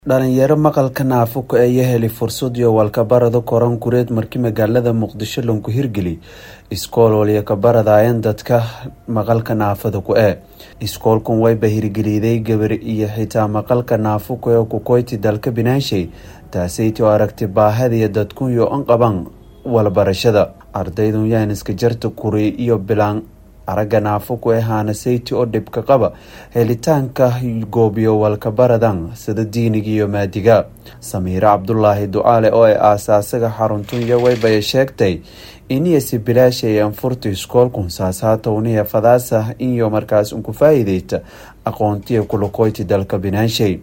dhalinyaro maqalka naafuka ayaa helay fursad iyo walkabarado koran kureed markii magaalada muqdisho lanku hirgeli iskool waliyakabaradayan dadka maqalka naafada ku ee iskoolkan wayba hirgeliday gabar iyo xitaa maqalka naafuka ee kukoyti dalka binaanshay taasaytii oo aragti baahadiyo dadkuyo an qaban walbarashada ardaydun yaaniska jarta kuri iyo bilaan aragga naafuku ee haanasayti oo dhibka qaba helitaanka goobiyo walkabaradan sida diiniga iyo maadiga samiire cabdulaahi ducaale oo ay aasaasaga xaruntunya waybaya sheegtay iniyasi bilaashay anfurta iskoolkun saasaatowniya fadaasa iyo markaas unku faa-iideyta aqoontiya kulakoyti dalka binaanshay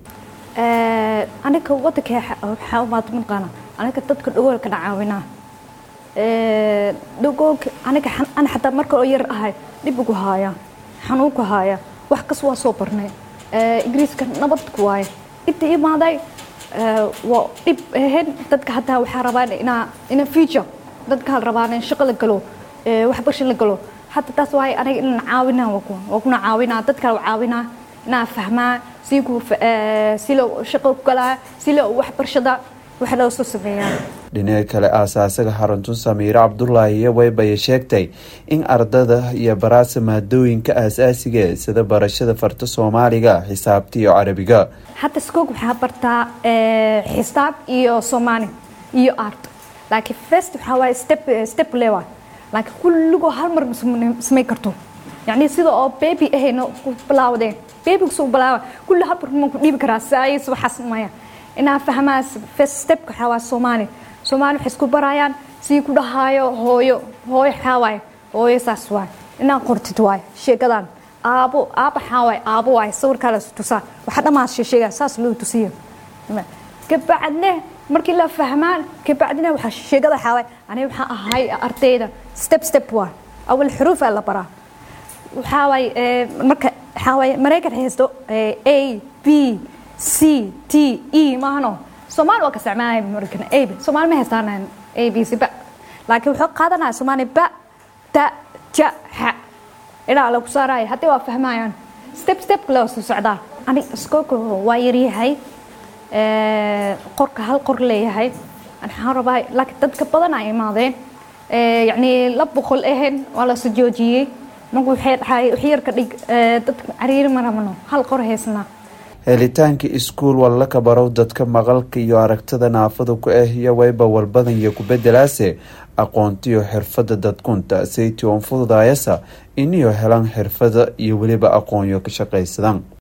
aniga wadanka waxaa umaad maqaana aniga dadka dhagoolka caawinaa dhagoolka aniga ana xataa marka oo yar ahay dhib ugu haaya xanuunku haaya wax kas waa soo barnay ingiriiska nabadku waaye inta imaaday waa dhib ahayn dadka hataa waxaa rabaan inaa ina future dadka rabaan in shaqo la galo waxbarasho la galo hata taas waaye aniga inaan caawinaa waa kuna caawinaa dadka caawinaa inaa fahmaa si ku si loo shaqo ku galaa si loo waxbarashada wax loo soo sameeyaa dhinaca kale aasaasaga xaruntun samiire cabdulaahi iyo waybaya sheegtay in ardada iyo baraasa maadooyinka aasaasiga sida barashada farta soomaaliga xisaabta iyo carabiga hadda skoog waxaa bartaa xisaab iyo soomaali iyo art laakiin first waxaa waaye step step lewa laakiin kulligoo hal mar samay karto yacni sida oo baby ahayna ku bilaawdeen babyga soo bilaawa kulli hal mar ma ku dhiibi karaa saayis waxaas maya inaa fahmaa first step waxaa waa soomaali soomaali waxay isku barayaan sii ku dhahaayo hooyo hooyo xaawaay hooyo saas waay inaa qortid waay sheekadan aabo aaba xaawaay aabo waay sawirkaa la tusaa waxa dhammaas sheega saas loo tusiyo kabacdne markii la fahmaan kabacdina waxaa sheegada xaawaay aniga waxaa ahay ardayda step step waay awal xuruufaa la baraa waxaa waay marka waxaa waay maraykan haysto a b c t e maahano soomaali waa ka isticmaalaya markan a b soomaali ma haystaan a b c ba laakiin wuxuu qaadanaya soomaali ba ta ja xa ilaa lagu saaraya haddii waa fahmayaan step step loo soo socdaa ani iskoolka waa yaryahay qorka hal qor leeyahay waxaan rabaa laakiin dadka badan ay imaadeen yacni la boqol ahayn waa la soo joojiyey marka waxay dhahay wax yarka dhig dadka cariiri ma rabno hal qor haysnaa helitaanka iskuul walla ka barow dadka maqalka iyo aragtada naafada ku ah iyo wayba walbadan iyo kubedelaase aqoontiyo xirfada dadkunta sayti on fududaayasa iniyo helan xirfada iyo weliba aqoonyo ka shaqaysadan